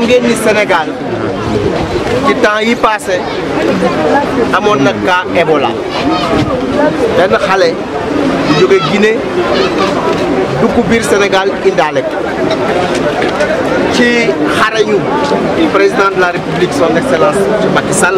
ngeen ni Sénégal ci temps yi passé amoon na cas Ebola benn xale bu jóge Guinée dugg biir Sénégal indaale ko ci xarañu président de la République son excellence Macky Sall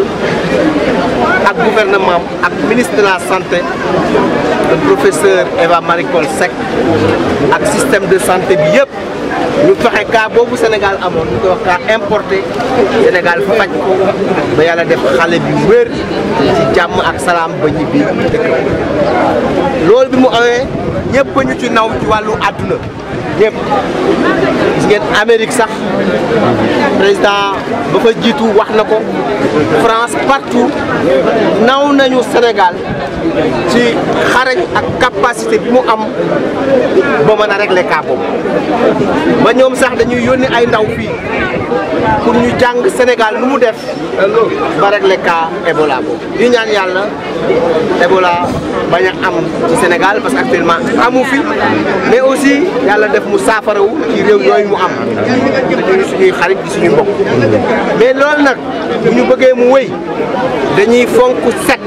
ak gouvernement ak ministre de la santé le professeur Eva Marie Coll Seck ak système de santé bi yëpp ñu fexe cas boobu Sénégal amoon ñu koy wax cas importé Sénégal faj ko ba yàlla def xale bi wér ci jàmm ak salaam ba ñibbi dëkk loolu bi mu amee ñëpp ñu ci naw ci wàllu àdduna ñëpp gis ngeen Amérique sax président ba fa jiitu wax na ko France partout naw nañu Sénégal ci xarañ ak capacité bi mu am ba mën a régler cas boobu ba ñoom sax dañuy yónni ay ndaw fii pour ñu jàng Sénégal nu mu def ba régler cas Ebola boobu di ñaan yàlla Ebola bañ a am ci Sénégal parce que actuellement amu fi mais aussi yàlla def mu saafarawu ci réew yooyu mu am dañuy suñuy xarit di suñuy mbokk mais loolu nag bu ñu bëggee mu wéy dañuy fonk set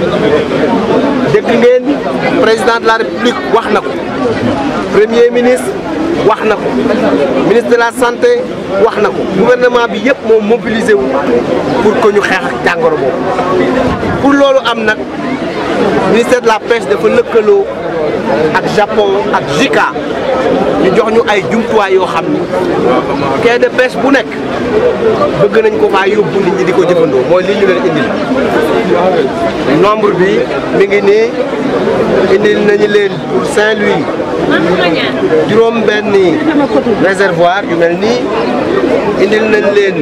dégg ngeen président de la république wax na ko premier ministre wax na ko ministre de la santé wax na ko gouvernement bi yëpp moo mobilisé wu pour que ñu xeex ak jàngoro boobu pour loolu am nag ministère de la pêche dafa lëkkaloo ak Japon ak JICA ñu jox ñu ay jumtuwaay yoo xam ni quai de pêche bu nekk bëgg nañ ko faa yóbbu nit ñi di ko jëfandoo mooy li ñu leen indil nombre bi mi ngi nii indil nañu leen pour Saint-Louis juróom benni réservoir yu mel nii indil nañ leen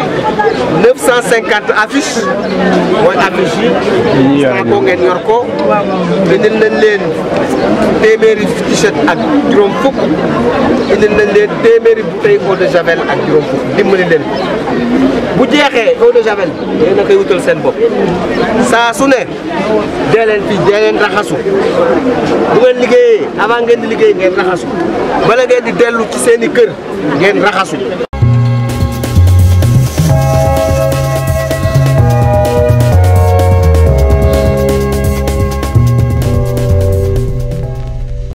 950 affiches mooy affiche yi ko ngeen yor ko indil nañ leen téeméeri t-shirt ak juróom fukk indil nañ leen téeméeri bouteille eau de javel ak juróom fukk dimbali leen bu jeexee eau de javel yéen a koy wutal seen bopp saa su ne dee leen fii dee leen raxasu bu ngeen liggéeyee avant ngeen di liggéey ngeen raxasu bala ngeen di dellu ci seen i kër ngeen raxasu